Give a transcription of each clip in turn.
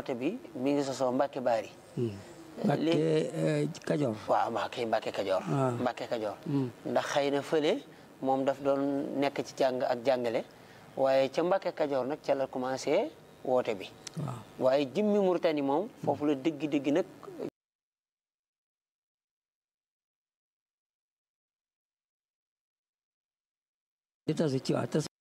woote bi mi ngi sosoo Mbàkke Baari Mbàkke Kajoor waaw Mbàkke Mbàkke Kajoor Ah. Mbàkke Kajoor ndax xëy na fële moom daf doon nekk ci jàng ak jàngale waaye ca Mbàkke Kajoor nag ca la commencé woote bi waaw waaye jimmi Murtani moom foofu la dëgg-dëgg nag di tasu ci waa tas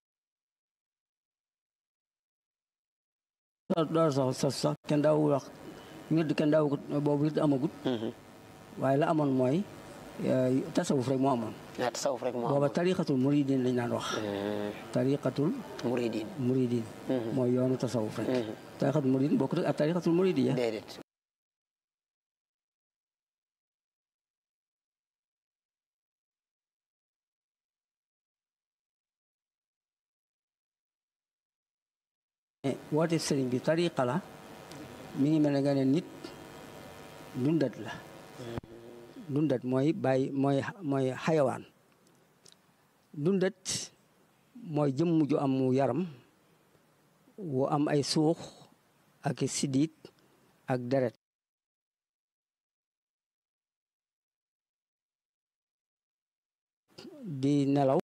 door sax sos sax kenn daawu wax wird kenn daawu ko boobu wird amagut waaye la amoon mooy eh, tasawuf rek moo amoon naa tasawuf rek moo booba am tariqatul muridin lañ daan wax tariqatul muridin muridin mooy yoonu tasawuf rek tariqatul muridin bokkut ak tariqatul muridiya déedéet woote sëriñ bi tariqa la mi ngi mel ne nga ne nit dundat la dundat mooy bàyyi mooy mooy xayawaan dundat mooy jëmm ju am yaram wu am ay suux ak i siddiit ak deret di nelaw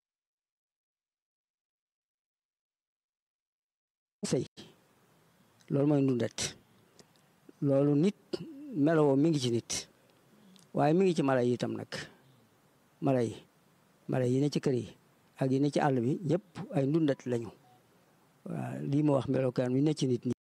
sëy loolu mooy ndundat loolu nit melowoo mi ngi ci nit waaye mi ngi ci mala yi itam nag mala yi mala yi ne ci kër yi ak yi ne ci àll bi ñëpp ay ndundat lañu waaw lii ma wax melokaan wi ne ci nit ñi